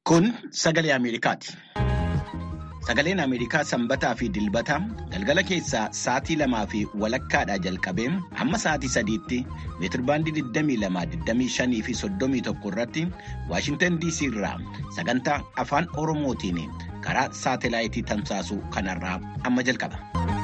Kun sagalee Ameerikaati. Sagaleen Ameerikaa sanbataa fi dilbata galgala keessaa sa'aatii lamaa fi walakkaadhaa jalqabee hamma sa'aatii sadiitti meetirbaandii 22, fi 31 irratti Waashintan DC irraa sagantaa afaan Oromootiin karaa saatelaayitii tamsaasuu kanarraa amma jalqaba.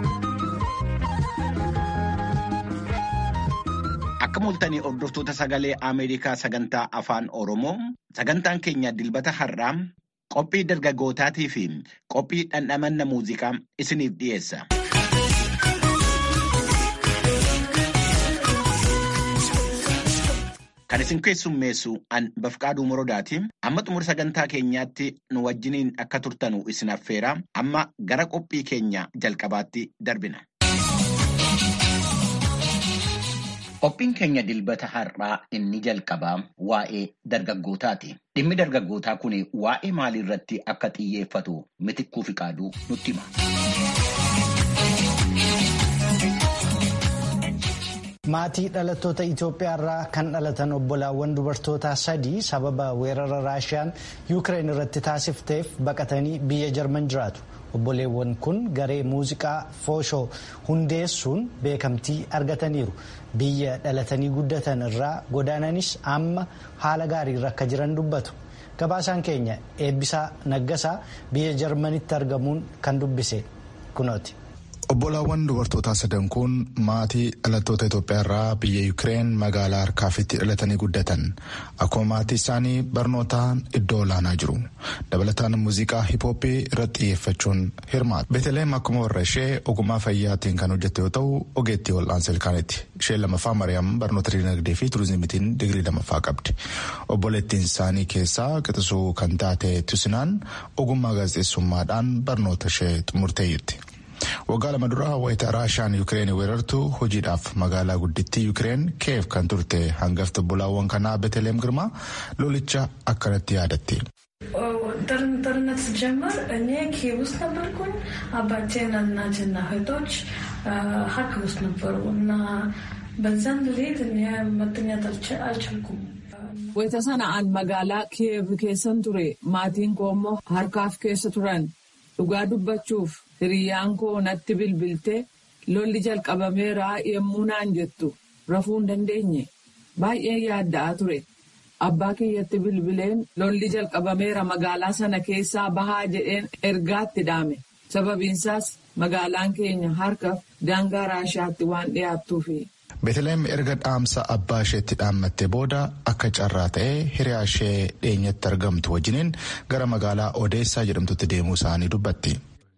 Akka mul'atanii hordoftoota sagalee Ameerikaa sagantaa afaan Oromoo sagantaan keenya dilbata har'aa qophii dargaggootaatii fi qophii dhandhamanna muuziqaa isiniif dhiyeessa. Kan isin keessummeessu an bafqaaduu morodaati. Amma xumura sagantaa keenyaatti nu wajjiniin akka turtanu isin affeera. Amma gara qophii keenya jalqabaatti darbina. Qophiin keenya dilbata har'aa inni jalqabaa waa'ee dargaggootaati. Dhimmi dargaggootaa kun waa'ee maalii irratti akka xiyyeeffatu mitikkuu fi qaaduu nutti hima. Maatii dhalattoota Itoophiyaa irraa kan dhalatan obbolaawwan dubartootaa sadii sababa weerara Raashiyaan Yuukireen irratti taasifteef baqatanii biyya Jarman jiraatu. Obboleewwan kun garee muuziqaa fooshoo hundeessuun beekamtii argataniiru. Biyya dhalatanii guddatan irraa godaananis amma haala gaariirra akka jiran dubbatu. Gabaasaan keenya eebbisaa naggasaa biyya Jarmanitti argamuun kan dubbise kunooti. Obbolaawwan dubartootaa sadan kun maatii dhalattoota Itoophiyaa irraa biyya Yuukireen magaalaa Harkaafitti dhalatanii guddatan. Akkuma maatii isaanii barnootaan iddoo olaanaa jiru. Dabalataan muuziqaa hiphooppii irratti xiyyeeffachuun hirmaatu. Beeteleem akkuma warra ishee ogummaa fayyaatiin kan hojjette yoo ta'u, ogeettii wal'aansa ilkaaniiti. Isheen lammaffaa Mariyaam barnoota dinagdee fi turizimiitiin digirii lammaffaa qabdi. Obboleettiin isaanii keessaa qixisuu kan taate Tusinaan ogummaa gaazexeessummaadhaan barnoota ishee xumurteeyyutti. Waggaa lama duraa wayita Raashiyaan Yuukireen weerartu hojiidhaaf magaalaa guddittii Yuukireen Kiyev kan turte hangafti obbolaawwan kanaa Beeteleem Girmaa lolicha akkanatti yaadatti. ጦርነት ሲጀመር እኔ ኪየቭ ውስጥ ነበርኩኝ። አባቴና እናቴና እህቶች ሀርኪቭ ውስጥ ነበሩ እና በዛን ሌሊት እኔ መተኛት አልቻልኩም። Wayita sana'aan magaalaa Kiyev keessan ture maatiin koo immoo harkaaf keessa turan dhugaa dubbachuuf hiriyyaan koo natti bilbiltee lolli jalqabameera yemmuu naan jettu rafuu hin dandeenye baay'ee yaadda'aa ture abbaa kiyyatti bilbileen lolli jalqabameera magaalaa sana keessaa bahaa jedheen ergaatti dhaame sababiinsaas magaalaan keenya harkaaf daangaa raashaatti waan dhiyaattuufi. Beeteleem erga dhaamsa abbaa isheetti dhaammattee booda akka carraa ta'ee hiriyaa ishee dhiyeenyatti argamtu wajjiniin gara magaalaa Odeessaa jedhamtutti deemuu isaanii dubbatti.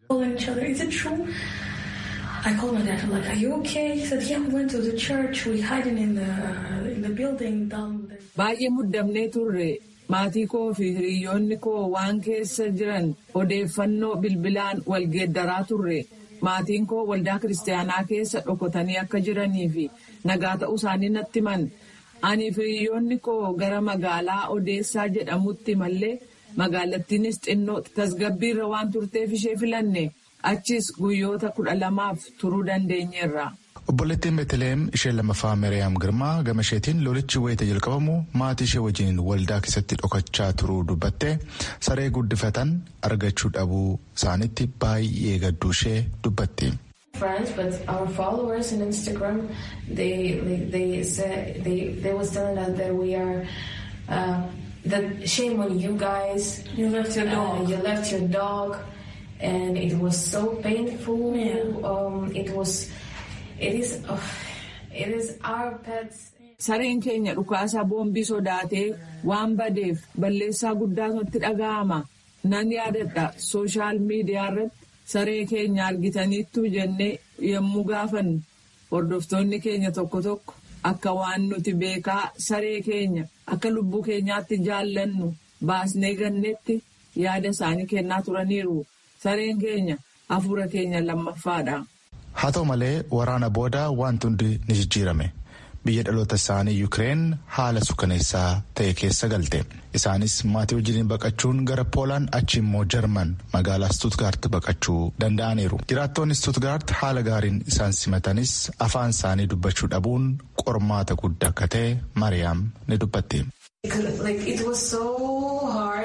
Baay'ee muddamnee turre maatii koo fi hiriyoonni koo waan keessa jiran odeeffannoo bilbilaan wal geeddaraa turre. Maatiin koo waldaa kiristaanaa keessa dhokotanii akka jiranii fi nagaa ta'uu isaanii natti himan. Ani fi hiriyoonni koo gara magaalaa Odeessaa jedhamutti mallee magaalattiinis xinnoo tasgabbiirra waan turteef ishee filanne achis guyyoota kudha lamaaf turuu dandeenyeerra. Obboleettiin Beeteleem ishee lammaffaa Mariyaam Girmaa gama isheetiin lolichi wayita jalqabamu maatii ishee wajjin waldaa keessatti dhokachaa turuu dubbattee saree guddifatan argachuu dhabuu isaanitti baay'ee gadduu ishee dubbatti. friends, but our followers on Instagram, they they they said they they was telling us that we are uh, that shame on you guys. You left your dog. Uh, you left your dog, and it was so painful. Yeah. Um, it was, it is, uh, it is our pets. Sareen keenya dhukaasaa boombii sodaatee waan badeef balleessaa guddaa nutti dhaga'ama. Nan yaadadha sooshaal miidiyaa irratti saree keenya argitaniittu jennee yommuu gaafannu hordoftoonni keenya tokko tokko akka waan nuti beekaa saree keenya akka lubbuu keenyaatti jaallannu baasnee gannetti yaada isaanii kennaa turaniiru sareen keenya hafuura keenya lammaffaadha. Haa ta'u malee waraana booda wanti hundi ni jijjiirame. Biyya dhaloota isaanii Yuukireen haala suukaneessaa ta'e keessa galte. Isaanis maatii wajjiniin baqachuun gara Poolaan achi immoo Jarman magaalaa Stuttgart baqachuu danda'aniiru. Jiraattonni Stuttgart haala gaariin isaan simatanis afaan isaanii dubbachuu dhabuun qormaata guddaa akka ta'e Mariyaam ni dubbatti. Like it was so hard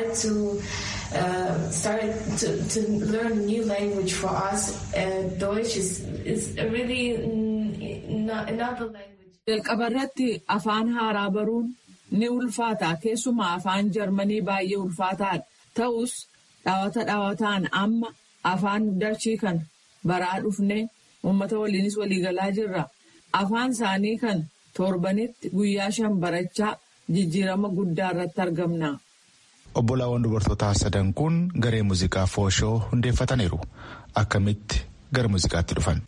started to uh, started to, to learn a new language for us. Uh, Deutsch is is really not another language. Jalqabarratti afaan haaraa baruun ni ulfaata keessumaa afaan jarmanii baay'ee ulfaataadha ta'us dhaawata dhaawataan amma afaan dachii kan baraa dhufne uummata waliinis waliigalaa jirra afaan isaanii kan torbanitti guyyaa shan barachaa jijjiirama guddaa irratti argamna. Obbolaawwan dubartootaa sadan kun garee muuziqaa fooshoo hundeeffataniiru. Akkamitti gara muuziqaatti dhufan?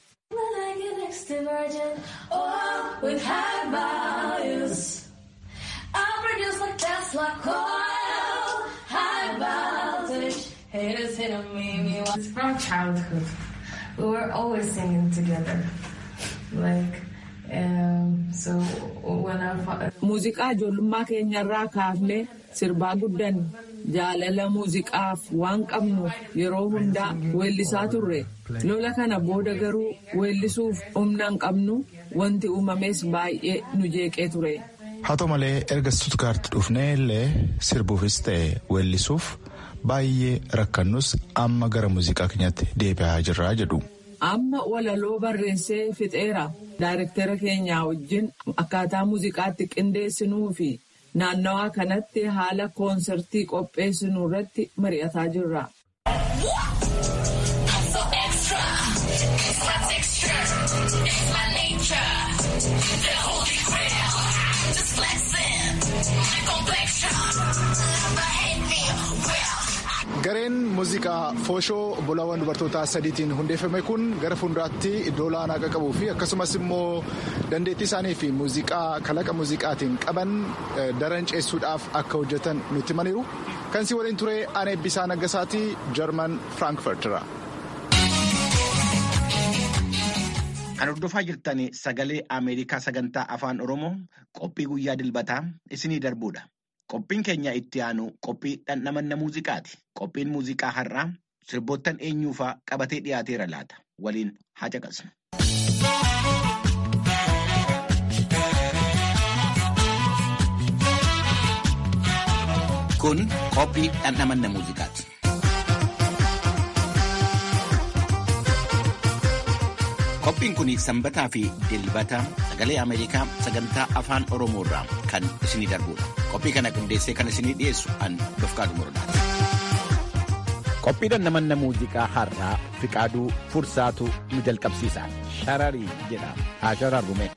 From childhood, we were always singing together. Like, um, so when our father. Muuziqaa ijoollummaa keenyarraa kaafnee sirbaa guddanne jaalala muuziqaaf waan qabnuuf yeroo hundaa weellisaa turre lola kana booda garuu weellisuuf humna hin qabnu wanti uumames baay'ee nu jeeqee ture. Haa ta'u malee erga Stuttgart dhufnee illee sirbuufis ta'e weellisuuf baay'ee rakkannus amma gara muuziqaa keenyatti deebi'aa jirraa jedhu. Amma walaloo barreessee fixeera. Daayirektara keenyaa wajjin akkaataa muuziqaatti qindeessinuu fi naannawaa kanatti haala koonsertii qopheessinuu irratti mari'ataa jirra. Gareen muuziqaa fooshoo obbolaawwan dubartootaa sadiitiin hundeeffame kun gara fuulduraatti iddoo olaanaa qaqqabuu fi akkasumas immoo dandeettii isaanii fi muuziqaa kalaqa muuziqaatiin qaban daran ceessuudhaaf akka hojjetan nutti himaniiru. Kan si waliin ture Anee Bisaa Naggasaatii Jarman Firaankifartira. Kan hordofaa jirtan sagalee Ameerikaa sagantaa afaan Oromoo qophii guyyaa dilbataa isinii darbuudha. Qophiin keenya itti aanu qophii dhandhamanna muuziqaati. Qophiin muuziqaa har'aa sirboottan eenyuufaa qabatee dhiyaateera laata. Waliin haa caqasnu. Kun qophii dhandhamanna muuziqaati. Qophiin kun sanbataa fi dilbata sagalee Ameerikaa sagantaa afaan Oromoo irraa kan isinii darbudha. Qophii kana qindeessee kan isinii dhiyeessu an Dofqaadu Morodaati. Qophii dhandhamanna muuziqaa har'aa Fiqaaduu Fursaatu nu jalqabsiisa. Shararii jedhama. Haa shararrume.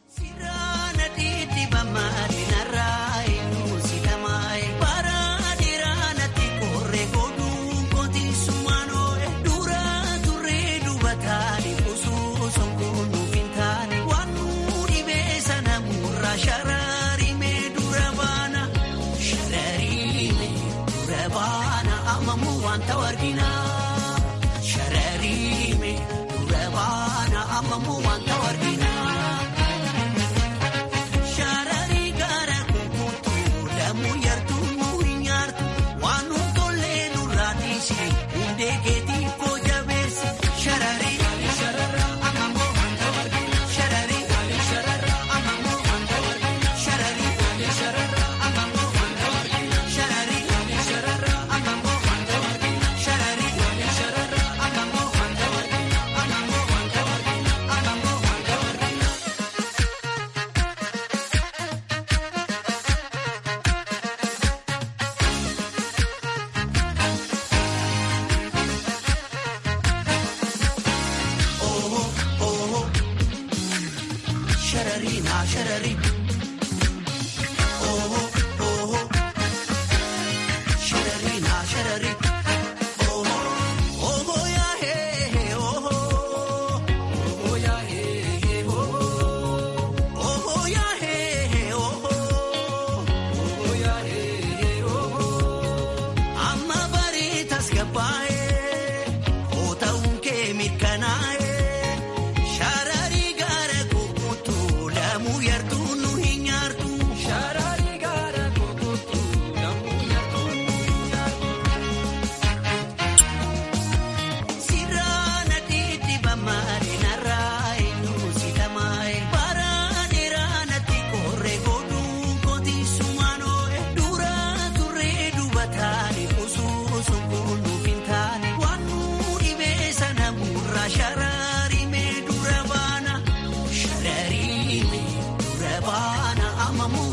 Shararii gaara kukutu lamu yartuu nu hin nyaartu. Shararii gaara.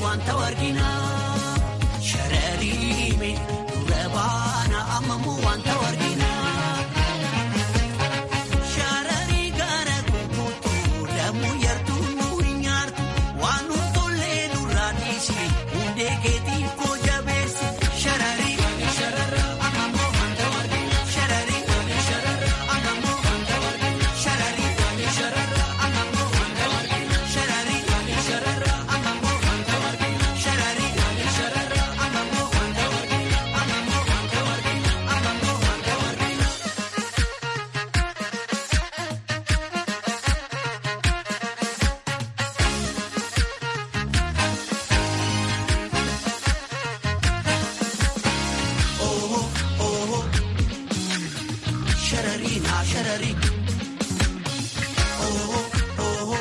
wanta argina. Shararime dura baana ammamoo wanta argina. Sharari gara kukutu lamu yartu nuri nyaartu waan tollee nurraa dhiisi hundee keetii koo jabeessi. Sharari sharara ammamoo wanta argina. Sharari sharara ammamoo wanta argina. Sharari sharara ammamoo wanta argina. Sharari sharara ammamoo wanta argina. Sharari sharara ammamoo wanta argina. Ammamoo wanta argina. Ammamoo wanta argina. Sharari na sharari. Oh oh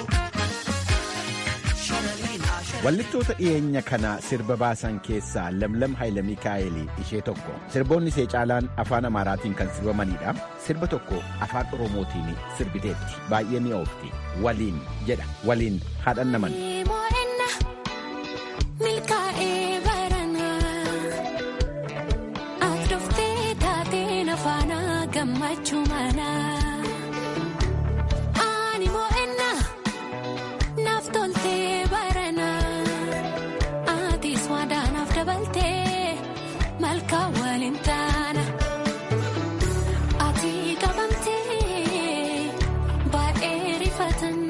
Sharari na sharari. Wallistoota dhiyeenya kana sirba baasan keessaa Lamlam Hayila Mikaa'elii ishee tokko. Sirboonni ishee caalaan afaan Amaaraatiin kan sirbamanidha. Sirba tokko afaan Oromootiin sirbiteetti. Baay'ee mi'oofti. Waliin jedha. Waliin haadhan naman. Mo'enna milkaa'ee baranaa ati dhuftee taateen afaana gammachuu manaa. Ani mo'enna naaf toltee baranaa atis waadaanaaf dabaltee malkaa waliin taana. Ati qabamtee baay'ee rifatan.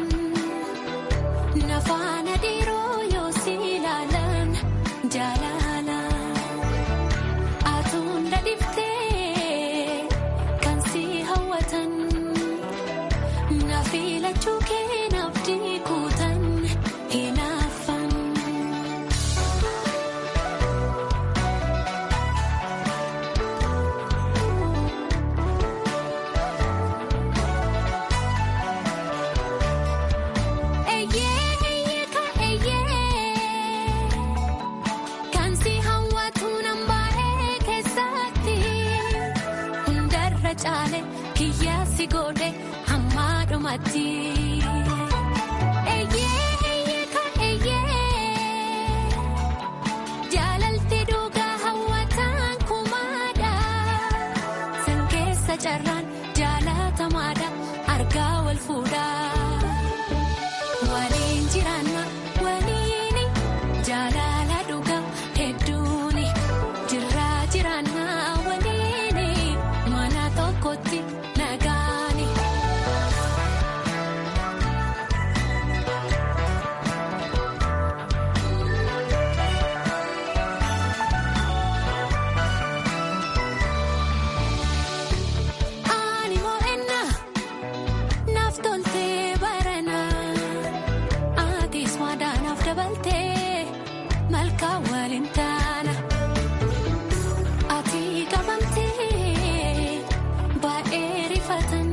Nafaana dhiiroo yoo si ilaalan jaalala. Atuun dadhiftee kan si hawwatan. Na filachuu kee naaf diikuutan hinaafan. Eeyyee eeyyee ka eeyyee kan si hawwatu nan baay'ee keessatti hundarra caale kiyyaa si godhe hamma dhumatti. Eeyyee eeyyee ka eeyyee jaalalti dhugaa hawwataan kumaadha san keessa carraan jaalatamaadha argaa wal fuudhaa. Waliin jiraanna waliini jaalala dhugaa hedduuni jirraa jiraanna waliini mana tokkotti nagaani. Ani mo'enna naaf toltee baranaa atis waadaanaaf dabaltee malkaa waliin taana. Ati qabamtee baay'ee rifatan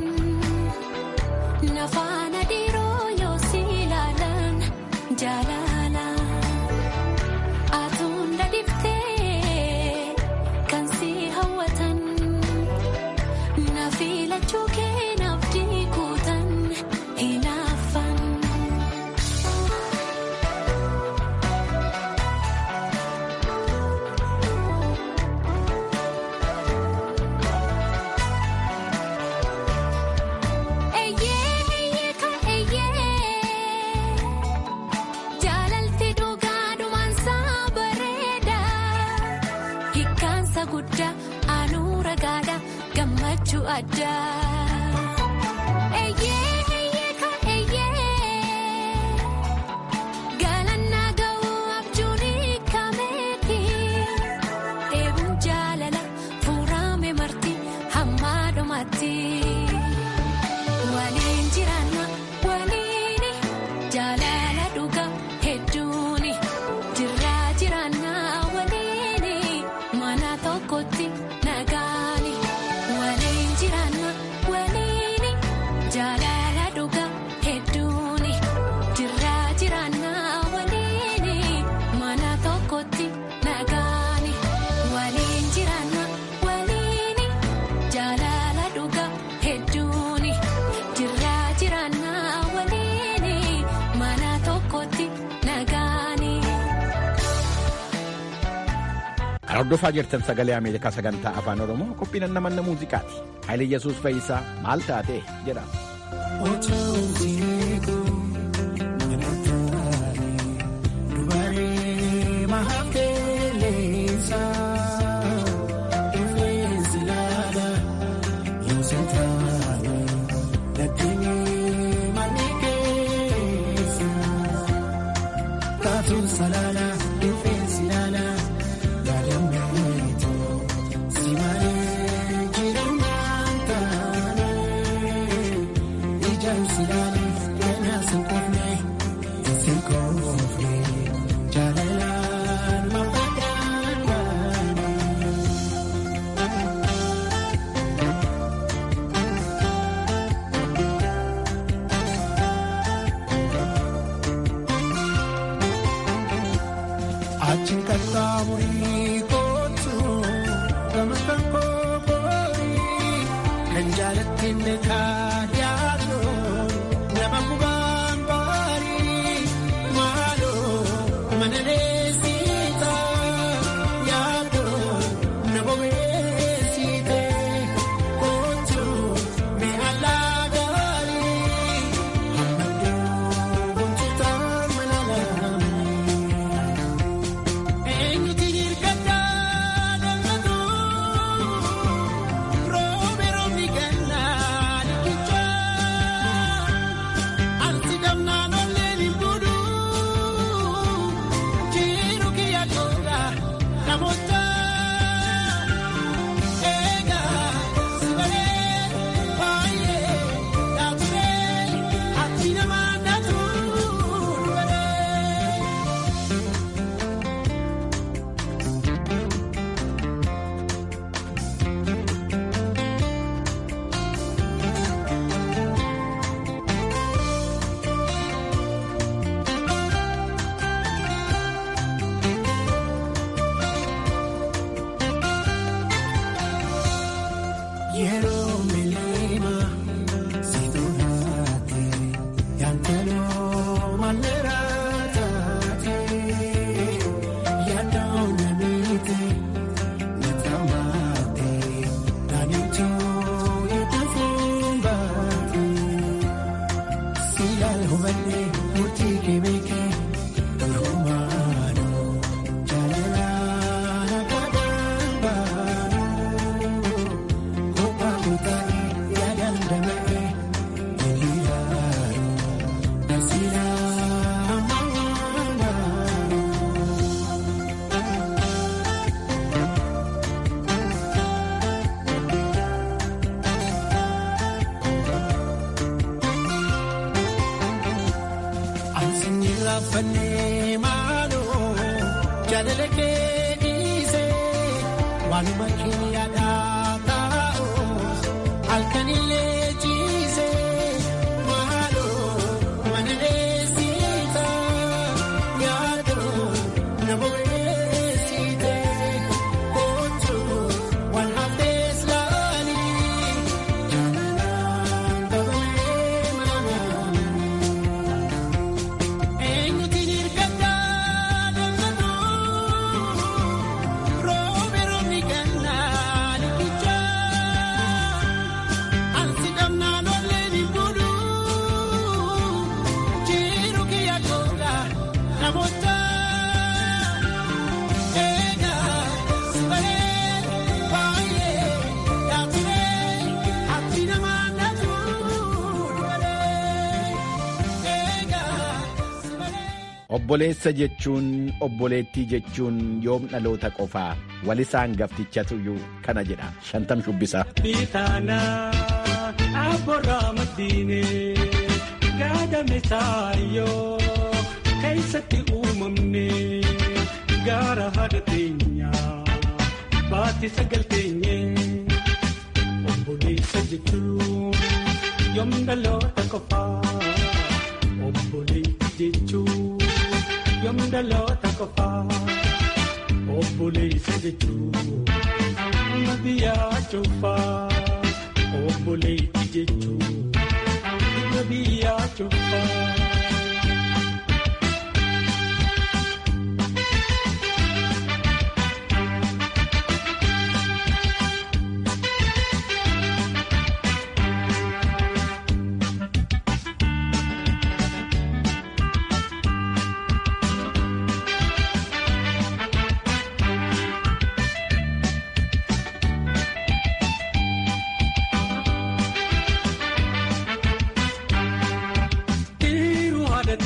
nafaana dhiiroo yoo si ilaalan jaalala. Atuun dadhiftee kan si hawwatan. Na filachuu kee naaf diikuutan hinaafan. Eeyyee eeyyee ka eeyyee jaalalti dhugaa dhumaansaa bareeda hiikkaansa guddaa aanuu ragaadha gammachuu addaa. Eeyyee eeyyee ka eeyyee galannaa ga'uu abjuun hiikameeti eebuun jaalala fuurame marti hamma dhumatti. Waliin jiraanna waliini jaalala dhugaa hedduuni jirraa jiraanna waliini mana tokkotti nagaani. Waliin jiraanna waliini jaalala dhugaa hedduuni jirraa jiraanna waliini mana tokkotti nagaani. Waliin jiraanna waliini jaalala dhugaa hedduuni jirraa jiraanna waliini mana Kan hordofaa jirtan sagalee Ameerikaa sagantaa afaan Oromoo qophiin namanna muuziqaati. Haayile Yesuus Fayyisaa maal taatee jedha. Obboleessa jechuun obboleettii jechuun yoom dhaloota qofaa walisaan gaftichatuyyuu kana jedha shantam shubbisaa. Bitaanaa abboorraa maddiinee gaadame saayyoo keessatti uumamne gaara haadha teenyaa baatti sagal teenyee obboleessa jechuun yoom dhaloota qofaa obboleettii jechuun. yoom dhaloota qofaa obboleessa jechuun nama biyyaa cufaa obboleettii jechuun nama biyyaa cufaa.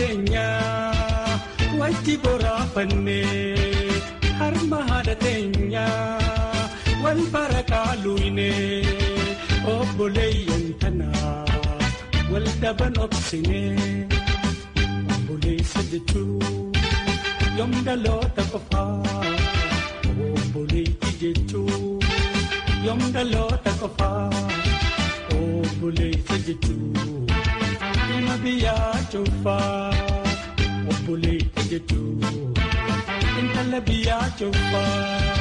teenyaa wajji boraafannee harma haadha teenyaa wal bara kaaluunee obboleeyyan tanaa wal dhaban obsinee obboleessa jechuun yoom dhaloota qofaa obboleetti jechuun yoom dhaloota qofaa obboleessa jechuun ilma biyyaa cuunfaa obboleetti jechuun intala biyyaa cuunfaa.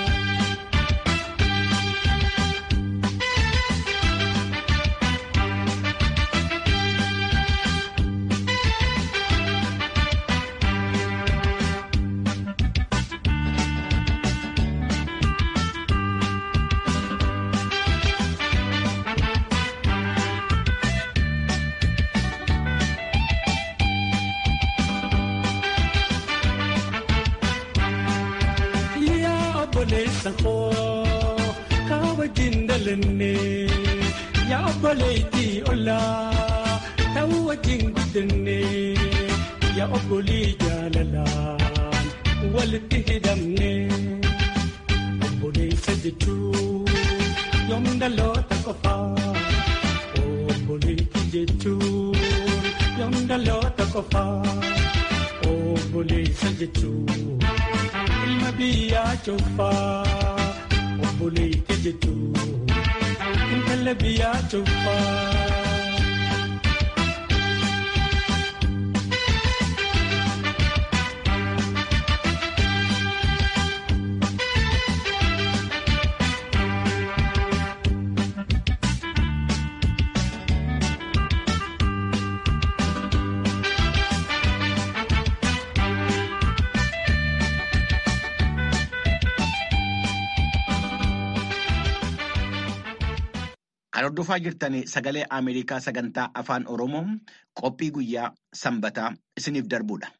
obboleessa koo kaa wajjin dalenne yaa obboleettii ollaa ta'uu wajjin guddanne yaa obbolii jaalalaan walitti hidhamne obboleessa jechuun yoom dhaloota qofaa obboleettii jechuun yoom dhaloota qofaa obboleessa jechuun. ilma biyyaa cuunfaa obboleetti jechuun intala biyyaa cuunfaa. Kan hordofaa jirtan sagalee Ameerikaa sagantaa afaan Oromoo qophii guyyaa sanbataa isiniif darbudha.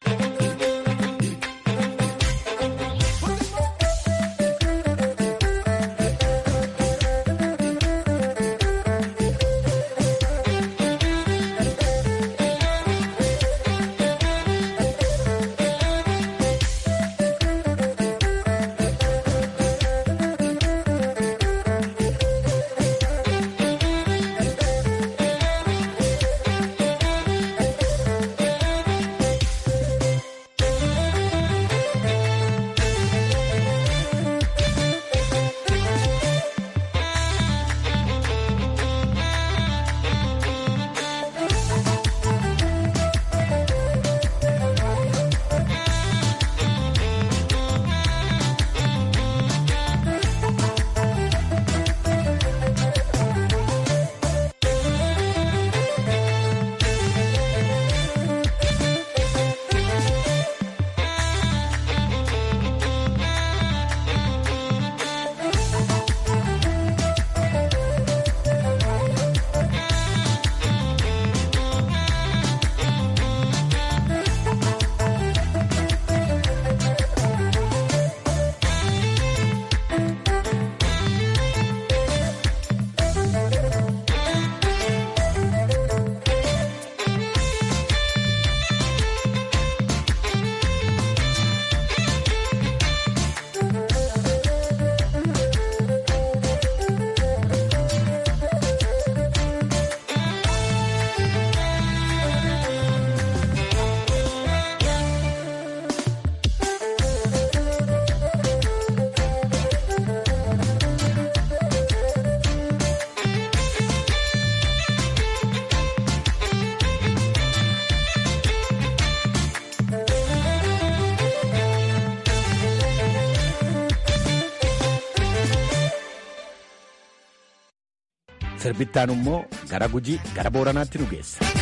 Sirbittaan immoo gara Gujii gara Booranaatti nu geessa.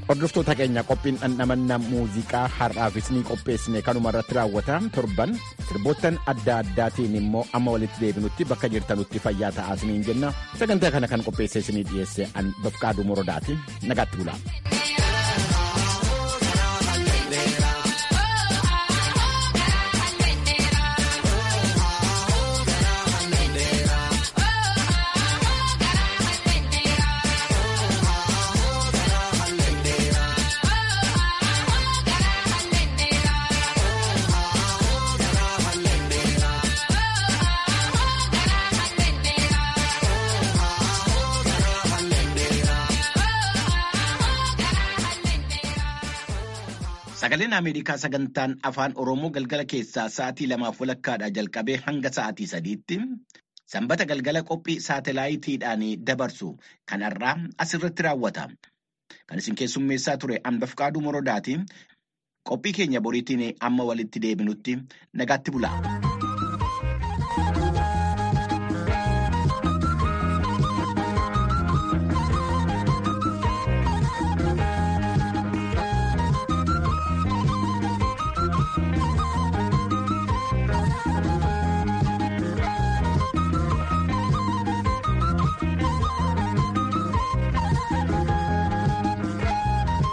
Hordoftoota keenya qophiin dhandhamanna muuziqaa har'aafis ni qopheessine kanuma irratti raawwata torban sirboottan adda addaatiin immoo amma walitti deebinutti bakka jirtanutti fayyaa ta'aa isiniin jenna sagantaa kana kan qopheesse isinii dhiyeesse an bafqaaduu morodaati nagaatti bulaa. Sagaleen Ameerikaa sagantaan afaan Oromoo galgala keessaa sa'aatii lamaaf walakkaadhaa jalqabee hanga sa'aatii sadiitti sanbata galgala qophii saatalaayitiidhaan dabarsu kanarraa asirratti raawwata. Kan isin keessummeessaa ture Anbafqaaduu Morodaati. Qophii keenya boriitiin amma walitti deebinutti nagaatti bulaa.